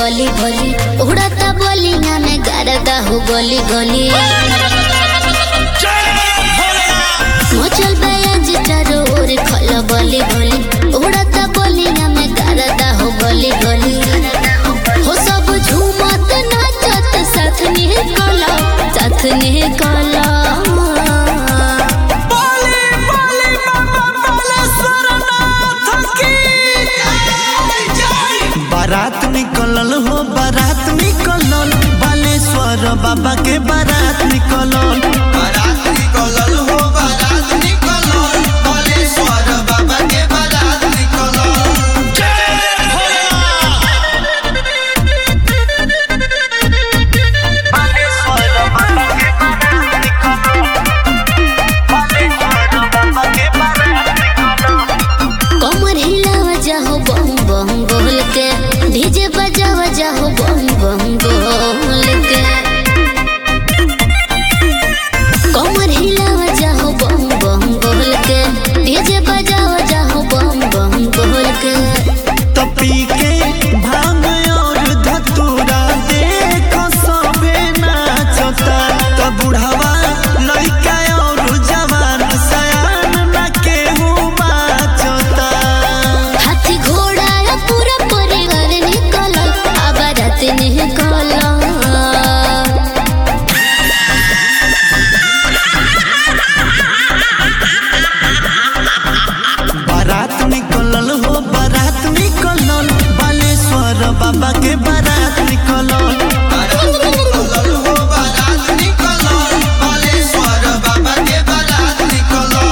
बली बली उड़ता बोलिया में गरदा हो गली गली मचल बयाज चारो ओर खल बली बली उड़ता बोलिया में गरदा हो गली गली हो सब झूमत नाचत साथ निकल साथ निकल बोले बोले बाबा बालेश्वरनाथ की बारात निकलल हो बारात निकलल बालेश्वर बाबा के बारात निकलल बारात निकलल हो बारात निकलल बालेश्वर बाबा के बारात निकलल बालेश्वर बाबा के बारात निकलल बालेश्वर बाबा के बारात निकलल कमर हिलावा जाहो बम बम बोल के डीजे बजावा जाहो बम बम बोल के कमर हिलावा जाहो बम बम बोल के डीजे बजावा जाहो बम बम बोल के तपी के भांग और धतूरा देख सबे नाचता त बुढ़ावा लइका और जवान सयान न केहू बाचता हाथी घोड़ा या पूरा परिवार निकल आबादत निकल बारात निकलल हो बारात निकलल बालेश्वर बाबा के बारात निकलल बारात निकलल हो बारात निकलल बालेश्वर बाबा के बारात निकलल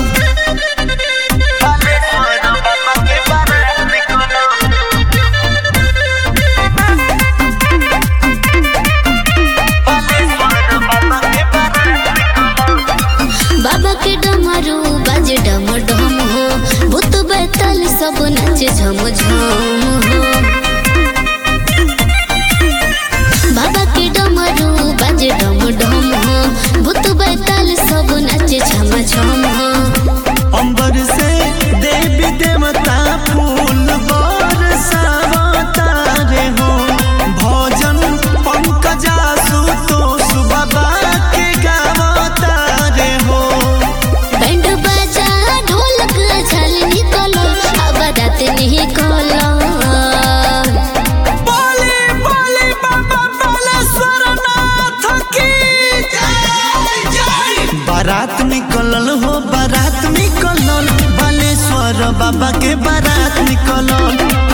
बालेश्वर बाबा के बारात निकलल बालेश्वर बाबा के बारात निकलल बाबा के डमरू बाजे डम डम हो भूत बैतल सब नाचे झम झम हो बाबा के डमरू बाजे डम डम हो भूत बैतल सब नाचे झम झम हो अंबर से देवी देवता फूल बरसावता रे हो भजन पंकजा सुतोष बाबा के गावता रे हो बैंड बाजा ढोलक झल निकलो आबादत निकलो बोले बोले बाबा बालेश्वरनाथ की जय जय बारात निकलल हो बारात निकलल बालेश्वर बाबा के बारात निकलल